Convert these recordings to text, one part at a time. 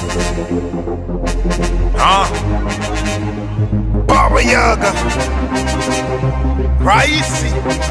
Ah. Baba Yaga. Raisi.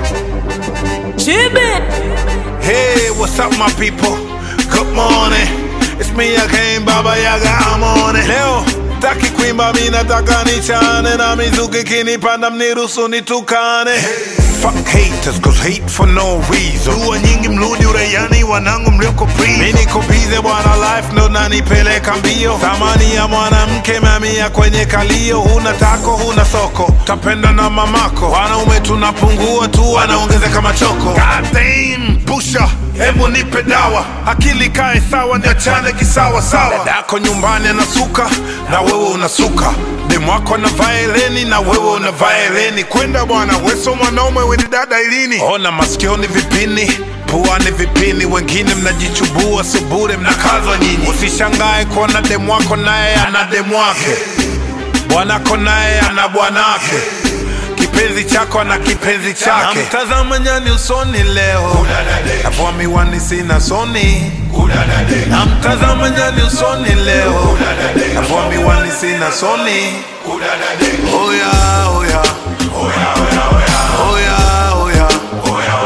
Hey, what's up my people? Good morning. It's me again, Baba Yaga, I'm on it. Leo, taki kuimba mi nataka nichane na mizuki kinipanda mniruhusu nitukane. Fuck haters, cause hate for no reason. Dua nyingi mrudi uraiani wanangu mlioko prison. Mi niko bize bwana life ndo nanipeleka mbio. Thamani ya mwanamke mamia kwenye kalio. Huna tako, huna soko, tapenda na mamako. Wanaume tunapungua tu, wanaongezeka machoko. God damn, pusha Hebu nipe dawa, akili kae sawa, niachane kisawa sawa. Dadako nyumbani anasuka na wewe unasuka, demu wako anavaa heleni na wewe unavaa heleni. Kwenda bwana, weso mwanaume weni dada ilini. Ona masikioni vipini puani vipini, wengine mnajichubua subure, mnakazwa nyinyi. Usishangae kuona demu wako naye ana demu wake, bwanako naye ana bwanake kipenzi chako na kipenzi chake. Namtazama nyani usoni leo, navua miwani sina soni. Namtazama nyani usoni leo, navua miwani sina soni. Oya, oya. Oya, oya. Oya, oya. Oya,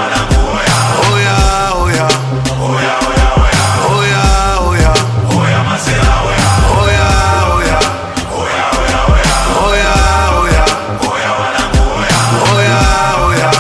oya. Oya, oya. Oya, oya. Oya, oya. Oya, oya.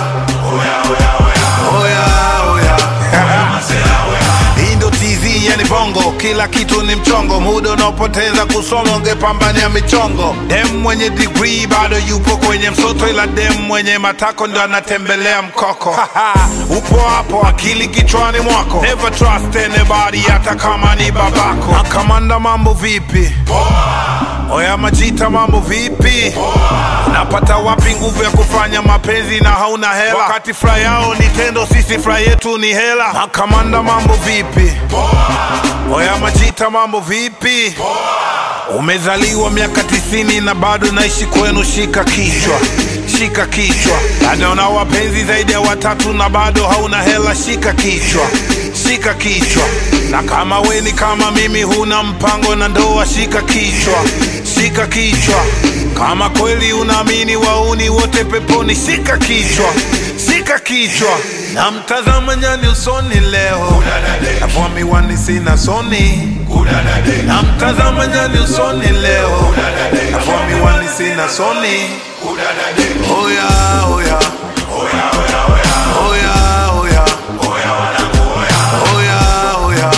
Oya, oya. Hii ndo TZ yani bongo, kila kitu ni mchongo, muda unaopoteza kusoma ungepambania michongo. Dem mwenye degree bado yupo kwenye msoto, ila dem mwenye matako ndo anatembelea mkoko. Upo hapo, akili kichwani mwako, never trust anybody, hata kama ni babako. Makamanda, mambo vipi? Oya Majita, mambo vipi? Unapata wapi nguvu ya kufanya mapenzi na hauna hela? Wakati furaha yao ni tendo, sisi furaha yetu ni hela. Makamanda, mambo vipi? Oya Majita, mambo vipi? Umezaliwa miaka tisini na bado naishi kwenu, shika kichwa, shika kichwa. Bado una wapenzi zaidi ya watatu na bado hauna hela, shika kichwa, shika kichwa. Na kama we ni kama mimi, huna mpango na ndoa, shika kichwa, shika kichwa. Kama kweli unaamini wauni wote peponi, shika kichwa, shika kichwa. Na mtazama nyani usoni leo, navua miwani sina soni na mtazama nyani usoni leo, navua miwani sina soni. Oya, oya. Oya, oya. Oya, oya. Oya, oya. Oya,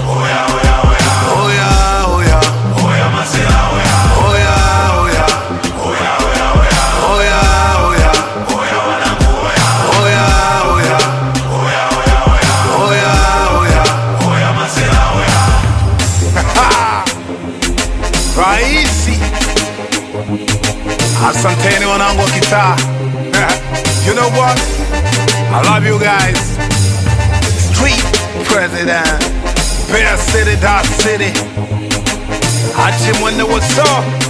oya. Oya, oya. Oya, oya. Oya, oya. Oya, oya. Raisi, asanteni wanangu wa kitaa. You know what? I love you guys. Street President, Bear City, Dot City. Achi mwende what's up?